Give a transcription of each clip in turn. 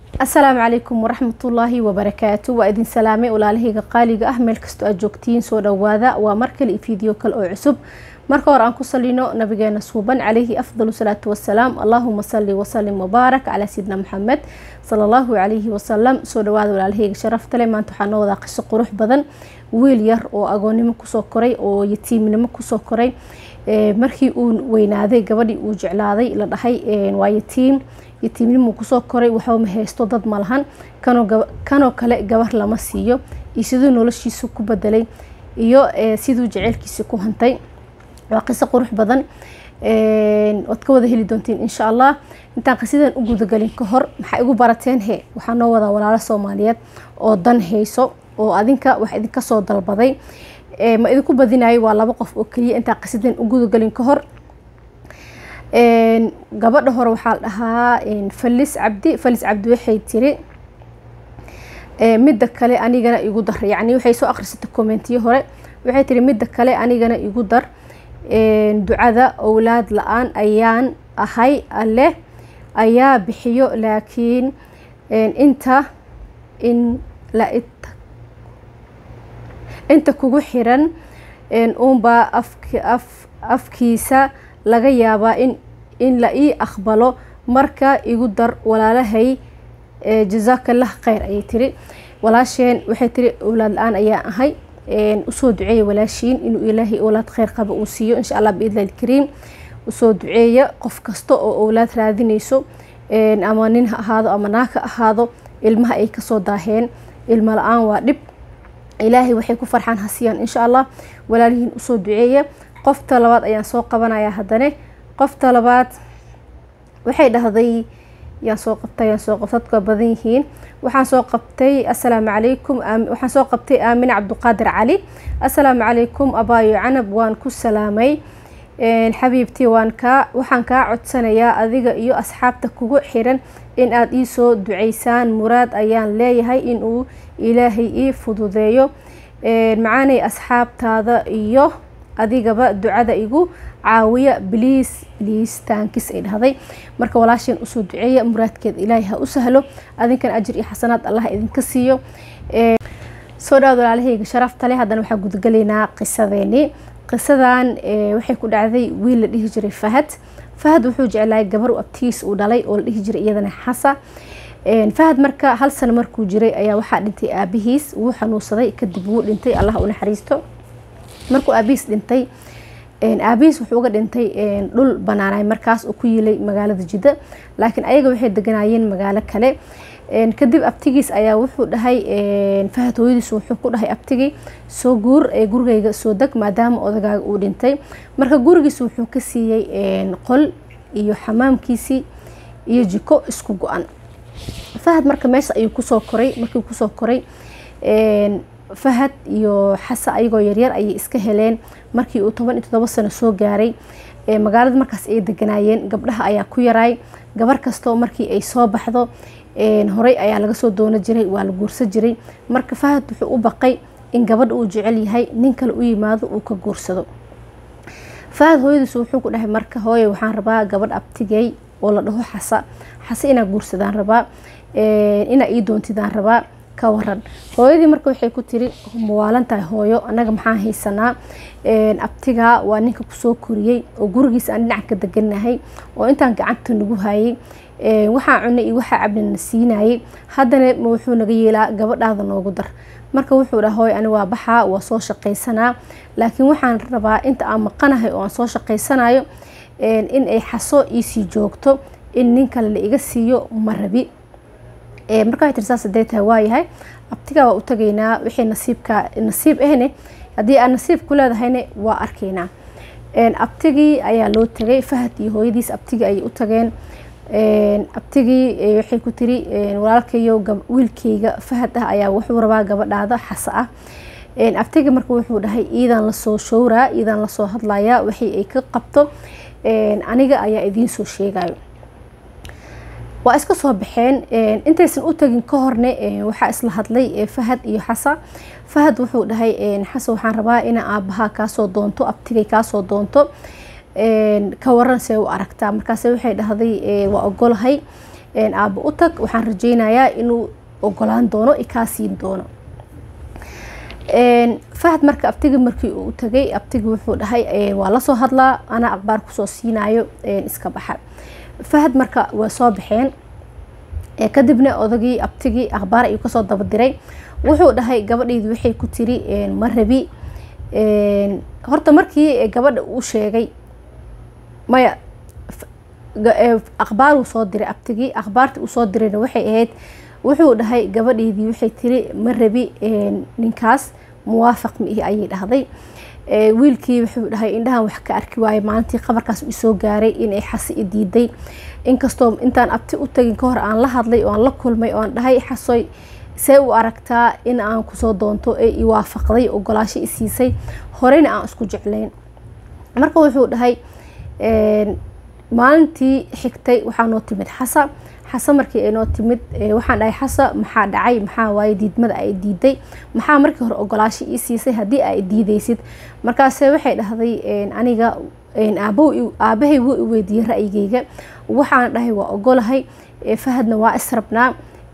asalaamu calaykum waraxmatullaahi wabarakaatu waa idin salaamay walaalahayga qaaliga ah meel kastoo aad joogtiin soo dhawaada waa mar kale iyo fiideo kale oo cusub marka hore aan ku salino nabigeena suuban calayhi afdalu salaatu wasalaam allaahuma sali wasalim wabaarak calaa sayidina maxamed sala allahu calayhi wasalam soo dhawaada walaalahayga sharaftale maanta waxaa noo wadaa qiso qurux badan wiil yar oo agoonnimo kusoo koray oo yatiimnimo kusoo koray markii uu weynaaday gabadhii uu jeclaaday la dhahay waa yatiim yatiimnimuu kusoo koray waxba ma haysto dad ma lahan kanoo kale gabar lama siiyo iyo siduu noloshiisu ku bedelay iyo siduu jeceylkiisi ku hantay waa qiso qurux badan waad ka wada heli doontiin insha allah intaan qisidan u gudagelin ka hor maxaa igu barateen he waxaa noo wadaa walaalo soomaaliyeed oo dan hayso oo adinka wax idinka soo dalbaday ma idinku badinayo waa laba qof oo keliya intaan qisidan u gudagelin ka hor gabadha hore waxaa la dhahaa falis cabdi falis cabdi waxay tiri midda kale anigana igu dar yacni waxay soo akhrisatay commentiyo hore waxay tiri midda kale anigana igu dar ducada owlaad la-aan ayaan ahay alleh ayaa bixiyo laakiin inta in la inta kugu xiran uunbaa afkiisa laga yaabaa in in la ii aqbalo marka igu dar walaalahay jazaakallah kheyr ayay tiri walaasheen waxay tiri owlaad la-aan ayaa ahay usoo duceeya walaashiin inuu ilaahay owlaad kheyr qaba uu siiyo insha allah biidlah ilkariim usoo duceeya qof kasta oo owlaad raadinayso ama nin ha ahaado ama naag ha ahaado ilmaha ay kasoo daaheen ilmo la-aan waa dhib ilaahay waxay ku farxaan hasiyaan insha allah walaalihiin usoo duceeya qofta labaad ayaan soo qabanayaa haddane qofta labaad waxay dhahday yaan soo qabtay yaan soo qabtay dadku waa badan yihiin waxaan soo qabtay assalaamu calaykum waxaan soo qabtay aamine cabduqaadir cali assalaamu calaykum abaayo canab waan ku salaamay xabiibtii waan kaa waxaan kaa codsanayaa adiga iyo asxaabta kugu xiran in aada ii soo duceysaan muraad ayaan leeyahay inuu ilaahay ii fududeeyo macaanay asxaabtaada iyo adigaba ducada igu caawiya bliis bliis taankis ay dhahday marka walaasheen usoo duceeya muraadkeeda ilaahay ha u sahlo adinkan ajir iyo xasanaad allah idinka siiyo soo dhawaad walaalahayga sharafta leh haddana waxaa gudagalaynaa qisadeeni qisadan waxay ku dhacday wiil la dhihi jiray fahad fahad wuxuu jeclaayay gabar abtiis uu dhalay oo la dhihi jiray iyadana xasa fahad marka hal sano markuu jiray ayaa waxaa dhintay aabihiis wuu xanuunsaday kadib wuu dhintay allah u naxariisto markuu aabihiis dhintay aabihiis wuxuu uga dhintay dhul banaanay markaas oo ku yilay magaalada jidda laakiin ayaga waxay deganaayeen magaalo kale kadib abtigiis ayaa wuxuu dhahay fahad hooyadiis wuxuu ku dhahay abtigii soo guur ee gurigayga soo deg maadaama odagaaga uu dhintay marka gurigiis wuxuu ka siiyey qol iyo xamaamkiisii iyo jiko isku go-an fahad marka meesha ayuu kusoo koray markii kusoo koray fahad iyo xasa ayagoo yaryar ayay iska heleen markii uu toban iyo todobo sano soo gaaray magaalada markaas ay deganaayeen gabdhaha ayaa ku yaraay gabar kastoo markii ay soo baxdo horey ayaa laga soo doono jiray waa la guursa jiray marka fahad wuxuu u baqay in gabadha uu jecel yahay nin kale u yimaado uu ka guursado fahad hooyadiis wuxuu ku dhahay marka hooye waxaan rabaa gabadh abtigey oo la dhaho xasa xase inaa guursadaan rabaa inaa ii doontidaan rabaa ka waran hooyadii marka waxay ku tiri mawaalan tahay hooyo annaga maxaan haysanaa abtigaa waa ninka kusoo koriyey oo gurigiisa aan dhinac ka deganahay oo intaan gacanta nagu hayay waxaa cunay iyo waxaa cabnina siinayay haddana wuxuu naga yeelaa gabadhaada noogu dar marka wuxuu dhaha hooy ani waa baxaa waa soo shaqaysanaa laakiin waxaan rabaa inta aan maqanahay oo aan soo shaqaysanayo in ay xaso iisii joogto in nin kale la iga siiyo ma rabi marka waxay tiri saas hadday tahay waayahay abtigaa waa u tagaynaa wixii nasiibka nasiib ahne haddii aad nasiib ku leedahayna waa arkaynaa abtigii ayaa loo tagay fahad iyo hooyadiis abtigii ayay u tageen abtigii waxay ku tiri walaalkayo wiilkayga fahad ah ayaa wuxuu rabaa gabadhaada xasa ah abtigii marka wuxuu dhahay iidaan lasoo showraa iidaan lasoo hadlayaa wixii ay ka qabto aniga ayaa idiin soo sheegayo waa iska soo baxeen intaysan u tagin ka horne waxaa isla hadlay fahad iyo xasa fahad wuxuu dhahay xasa waxaan rabaa ina aabahaa kaasoo doonto abtigay kaasoo doonto ka waran see u aragtaa markaase waxay dhahday waa ogolahay aabo u tag waxaan rajeynayaa inuu ogolaan doono kaa siin doono fahad marka abtiga markii uu tagay abtigi wuxuu dhahay waa lasoo hadlaa anaa aqbaar kusoo siinayo iska baxa fahad marka waa soo baxeen kadibna odagii abtigii akhbaar ayuu kasoo dabadiray wuxuu dhahay gabadhaydi waxay ku tiri ma rabi horta markii gabadha uu sheegay maya akhbaaruu soo diray abtigii akhbaartii uu soo dirayna waxay ahayd wuxuu dhahay gabadhaydii waxay tiri ma rabi ninkaas muwaafaq miihi ayay dhahday wiilkii wuxuu dhahay indhahan wax ka arki waayo maalintii qabarkaas isoo gaaray inay xasi i diiday inkastoo intaan abti u tagin ka hor aan la hadlay oo aan la kulmay oo aan dhahay xasoy see u aragtaa in aan kusoo doonto ee i waafaqday ogolaasho i siisay horeyna aan isku jeclayn marka wuxuu dhahay maalintii xigtay waxaa noo timid xasa xasa markii ay noo timid waxaan dhahay xasa maxaa dhacay maxaa waaye diidmada ay diiday maxaa markii hore ogolaasho ii siisay haddii ay diidaysid markaase waxay dhahday aniga aabahay wuu i weydiiyey ra'yigeyga waxaan dhahay waa ogolahay fahadna waa israbnaa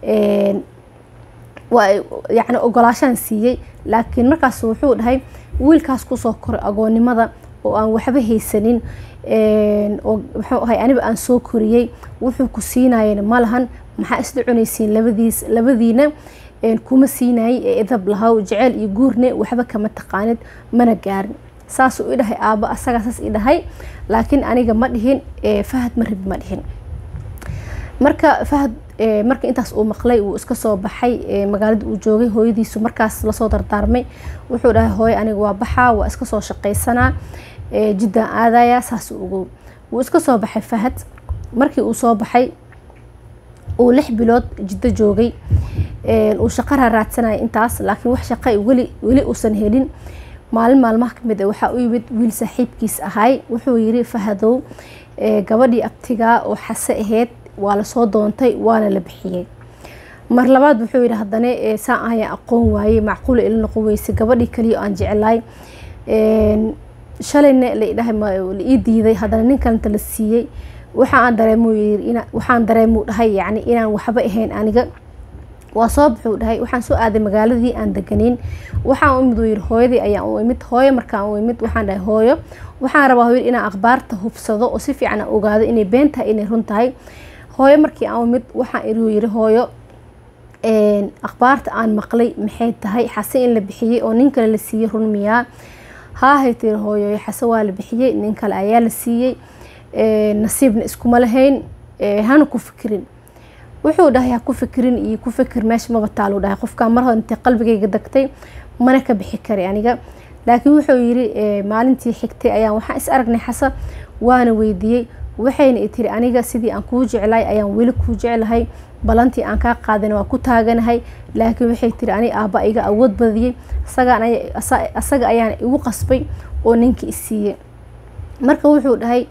yani ogolaashaan siiyey laakiin markaas wuxuu dhahay wiilkaas kusoo koray agoonnimada oo aan waxba haysanin oo muxuu ahay aniba aan soo koriyey wuxuu ku siinayena ma lahan maxaa isla cunaysiin labadiis labadiina kuma siinayay ee idab lahaw jeceyl iyo guurne waxba kama taqaanid mana gaarin saasuu i dhahay aabo asagaa saas i dhahay laakiin aniga ma dhihin fahad ma rabi ma dhihin marka fahad marka intaas uu maqlay uu iska soo baxay magaalada uu joogay hooyadiisu markaas lasoo dardaarmay wuxuu dhahay hooye aniga waa baxaa waa iska soo shaqaysanaa jiddaan aadaya saas ugu wuu iska soo baxay fahad markii uu soo baxay uu lix bilood jiddo joogay uu shaqo raaraadsanaya intaas laakiin wax shaqa weli weli uusan helin maalin maalmaha kamid a waxaa u yimid wiil saaxiibkiis ahay wuxuu yiri fahadow gabadhii abtigaa oo xase aheyd waa lasoo doontay waana la bixiyey mar labaad wuxuu yidhi haddana saan ayaan aqoon waayey macquula ila noqon weyse gabadhii kaliya aan jeclaay shalayna ladhahay la ii diiday haddana nin kalenta la siiyey waxaan dareemu waxaan dareemuu dhahay yani inaan waxba ahayn aniga waa soo baxuu dhahay waxaan soo aaday magaaladii aan deganeyn waxaan u imid uu yiri hooyadii ayaan u imid hooyo markaan u imid waxaan dhahay hooyo waxaan rabaa hooyo inaan akhbaarta hubsado oo si fiican aan ogaado inay been tahay inay run tahay hooyo markii aan u imid waxaan iriu yiri hooyo akhbaarta aan maqlay maxay tahay xase in la bixiyey oo nin kale la siiyey run miyaa haahay tiri hooyo xase waa la bixiyey nin kale ayaa la siiyey nasiibna iskuma lahayn hana ku fikirin wuxuu dhahay ha ku fikirin iyo ku fikir meesha maba taaluu dhahay qofkaa mar hore intay qalbigayga degtay mana ka bixi kari aniga laakiin wuxuu yiri maalintii xigtay ayaan waxaan is aragnay xasa waana weydiiyey waxayna i tiri aniga sidii aan kuu jeclahay ayaan weli kuu jeclahay balantii aan kaa qaadana waa ku taaganahay laakiin waxay tiri ani aabba iga awood badiyey asaga ayaana igu qasbay oo ninkii isiiyey marka wuxuu dhahay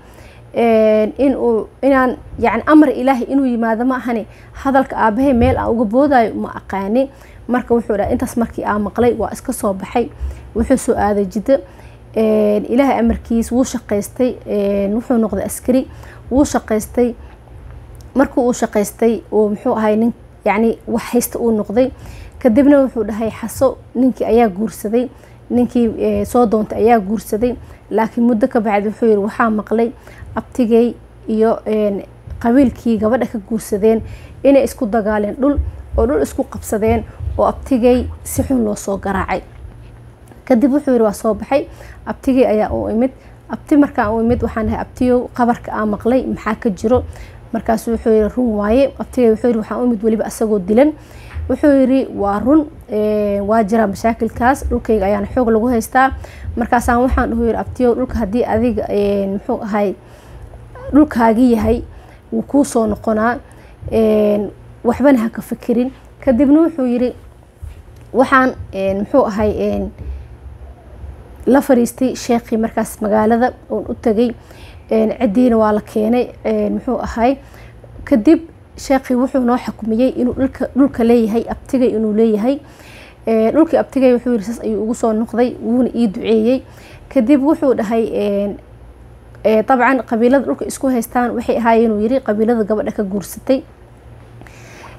inuu inaan yani amar ilaahay inuu yimaado ma ahani hadalka aabahay meel aan uga boodayo ma aqaani marka wuxuu dhahay intaas markii aan maqlay waa iska soo baxay wuxuu soo aaday jiddo ilaahay amarkiis wuu shaqaystay wuxuu noqday askari wuu shaqaystay markii uu shaqaystay uu muxuu ahay nin yani wax haysta uu noqday kadibna wuxuu dhahay xaso ninkii ayaa guursaday ninkii soo doontay ayaa guursaday laakiin muddo ka bacdi wuxuu yiri waxaa maqlay abtigay iyo qabiilkii gabadha ka guursadeen inay isku dagaaleen dhul oo dhul isku qabsadeen oo abtigay si xun loo soo garaacay kadib wuxuu yiri waa soo baxay abtigay ayaa u imid abti markaan u imid waxaan dhahay abtiyow qabarka aan maqlay maxaa ka jiro markaas wuxuu yiri run waaye abtigay wuxuu yiri waxaan u imid weliba asagoo dilan wuxuu yiri waa run waa jiraa mashaakilkaas dhulkayga ayaana xoog lagu haystaa markaasaan waxaan dhuhu yiri abtiyow dhulka haddii adiga muxuu ahay dhulkaagi yahay wuu kuu soo noqonaa waxbana ha ka fikirin kadibna wuxuu yiri waxaan muxuu ahay la fariistay sheekhii markaas magaalada oon u tagay ciddiina waa la keenay muxuu ahay kadib sheekhii wuxuu noo xakumiyey inuu dhulka dhulka leeyahay abtigay inuu leeyahay dhulkii abtigay wuxuu yiri saas ayuu ugu soo noqday wuuna ii duceeyey kadib wuxuu dhahay dabcan qabiilada dhulka isku haystaan waxay ahaayeen uu yiri qabiilada gabadha ka guursatay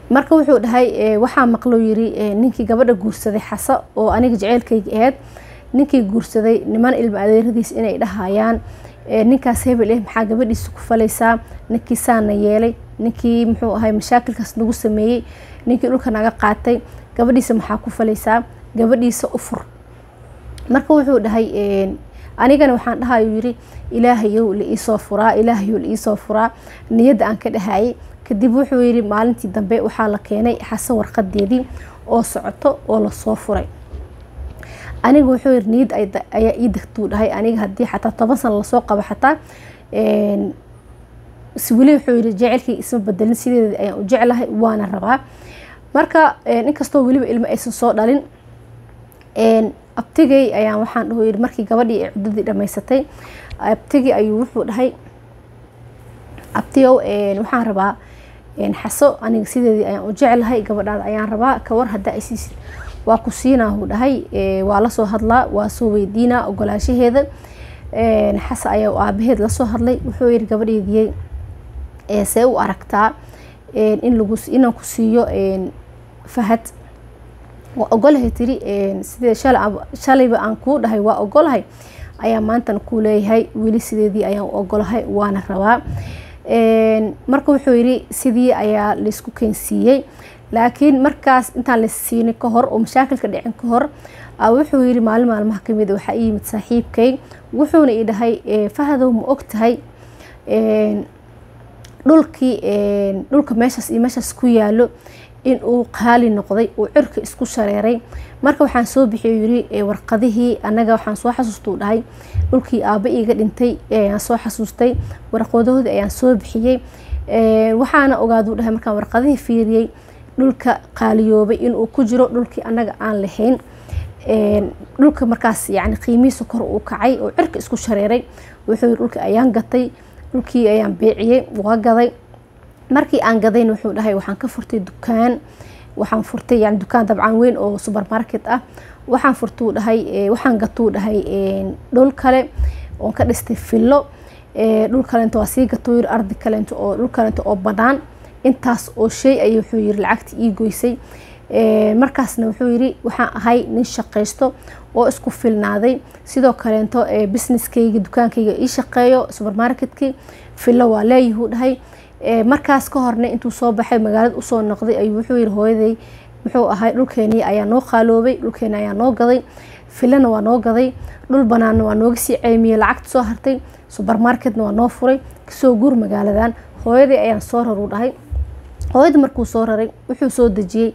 marka wuxuu dhahay waxaa maqloo yiri ninkii gabadha guursaday xasa oo aniga jaceylkayga ahayd ninkii guursaday niman ilma adeeradiis inay dhahayaan ninkaas hebel eh maxaa gabadhiisa ku falaysaa ninkii saana yeelay ninkii muxuu ahay mashaakilkaas nagu sameeyey ninkii dhulka naga qaatay gabadhiisa maxaa ku falaysaa gabadhiisa u fur marka wuxuu dhahay anigana waxaan dhahayu yiri ilaahayow la iisoo furaa ilaahayow la iisoo furaa niyadda aan ka dhahayay kadib wuxuu yiri maalintii dambe waxaa la keenay xase warqadeedii oo socoto oo lasoo furay aniga wuxuu yiri niyad ayaa ii degtuu dhahay aniga haddii xataa toban sana lasoo qabo xataa weli wuxuu yiri jecelkii isma bedelin sideeda ayaan u jeclahay waana rabaa marka inkastoo weliba ilmo aysan soo dhalin abtigay ayaan waxaan dhaho yiri markii gabadhii ay cuddadii dhamaysatay abtigii ayuu wuxuu dhahay abtiyow waxaan rabaa xaso aniga sideedii ayaan u jeclahay gabadhaada ayaan rabaa kawar haddaa ay siisid waa ku siinaahu dhahay waa lasoo hadlaa waa soo weydiinaa ogolaashaheeda xase ayaa aabaheed lasoo hadlay wuxuu yiri gabadheediyey see u aragtaa in lagu inaan ku siiyo fahad waa ogolahay tiri sidee shalayba aan kuu dhahay waa ogolahay ayaa maantana kuu leeyahay weli sideedii ayaan u ogolahay waana rabaa marka wuxuu yiri sidii ayaa laysku keensiiyey laakiin markaas intaan layssiinin ka hor oo mashaakilka dhicin ka hor wuxuu yiri maalin maalmaha kamid waxaa ii yimid saaxiibkay wuxuuna ii dhahay fahadow ma og tahay dhulkii dhulka meeshaas iyo meeshaas ku yaalo in uu qaali noqday uu cirka isku shareeray marka waxaan soo bixiyay yiri warqadihii anaga waxaan soo xasuustuu dhahay dhulkii aaba iiga dhintay ayaan soo xasuustay warqadahoodii ayaan soo bixiyey waxaana ogaaduu dhahay markaan warqadihii fiiriyey dhulka qaaliyoobay inuu ku jiro dhulkii anaga aan lahayn dhulka markaas yani qiimihiisa kor uu kacay oo cirka isku shareeray wuxuu yiri dhulka ayaan gatay dhulkii ayaan beeciyey waa gaday markii aan gadayn wuxuu dhahay waxaan ka furtay dukaan waxaan furtay yani dukaan dabcan weyn oo supermarket ah waxaan furtuu dhahay waxaan gatuu dhahay dhul kale oon ka dhistay fillo dhul kalento waa sii gatuu yiri ardi kalento oo dhul kalento oo banaan intaas oo shay ayay wuxuu yiri lacagta ii goysay markaasna wuxuu yiri waxaan ahay nin shaqaysto oo isku filnaaday sidoo kaleento businesskayga dukaankayga ii shaqeeyo supermarketkii fillo waa leeyahuu dhahay markaas ka horna intuu soo baxay magaalada usoo noqday ayuu wuxuu yiri hooyaday muxuu ahay dhulkeenii ayaa noo qaaloobay dhulkeeni ayaa noo gaday filana waa noo gaday dhul banaanna waa nooga sii ceymiyey lacagta soo hartay supermarketna waa noo furay kasoo guur magaaladan hooyaday ayaan soo raru dhahay hooyada markuu soo raray wuxuu soo dejiyey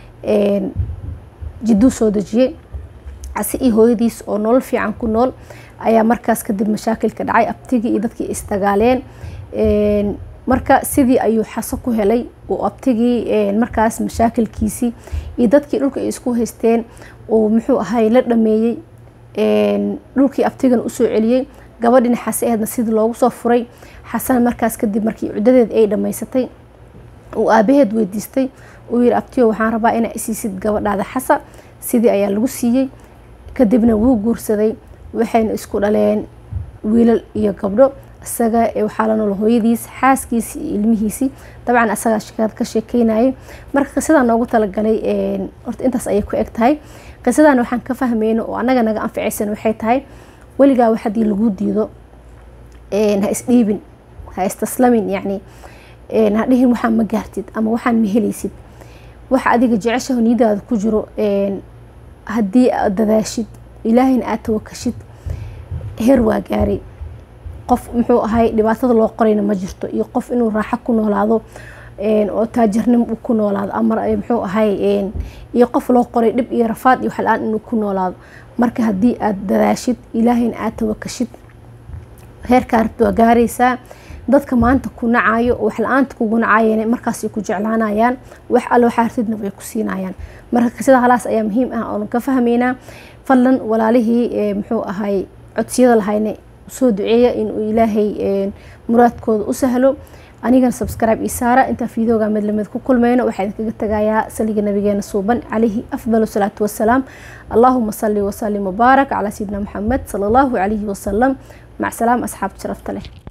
jidduu soo dejiyey casi iyo hooyadiis oo nolol fiican ku nool ayaa markaas kadib mashaakilka dhacay abtigii iyo dadkii isdagaaleen marka sidii ayuu xaso ku helay uu abtigii markaas mashaakilkiisii iyo dadkii dhulka ay isku haysteen uu muxuu ahay la dhameeyey dhulkii abtigana usoo celiyey gabadhina xase aheedna sidii loogu soo furay xasan markaas kadib markii cuddadeed ay dhammaysatay uu aabaheed weydiistay uu yiri abtiyo waxaan rabaa inaa isiisid gabadhaada xasa sidii ayaa lagu siiyey kadibna wuu guursaday waxayna isku dhaleen wiilal iyo gabdho isaga waxaa la nool hooyadiis xaaskiisii iyo ilmihiisii dabcan isagaa shikaad ka sheekeynayay marka qisadaa noogu talagalay horta intaas ayay ku eg tahay qisadan waxaan ka fahmayno oo annaga naga anficaysan waxay tahay weligaa wax haddii lagu diido ha isdhiibin ha istaslamin yacni ha dhihin waxaan ma gaartid ama waxaan ma helaysid waxa adiga jeceshaho niyadaada ku jiro haddii aad dadaashid ilaahayna aad tawakashid heer waa gaaray qof muxuu ahay dhibaatada loo qorayna ma jirto iyo qof inuu raaxo ku noolaado oo taajirnimo uu ku noolaado ama muxuu ahay iyo qof loo qoray dhib iyo rafaad iyo waxla-aan inuu ku noolaado marka haddii aad dadaashid ilaahayna aad tawakashid heerkaa rabta waa gaaraysaa dadka maanta ku nacayo oo wax la-aanta kugu nacaayeen markaasay ku jeclaanayaan wax alle waxaa hartidna way ku siinayaan marka sida halaas ayaa muhiim ah oonu ka fahmaynaa fadlan walaalihii muxuu ahay codsiyada lahayna soo duceeya inuu ilaahay muraadkooda u sahlo anigana subscribe io saara intaan fiidooga mid lamid ku kulmayno waxaa idinkaga tagayaa saliga nabigeena suuban calayhi afdal salaatu wasalaam allahuma salli wasalim wabaarak calaa sayidina maxamed sala allahu calayhi wasalam mac salaam asxaabta sharafta leh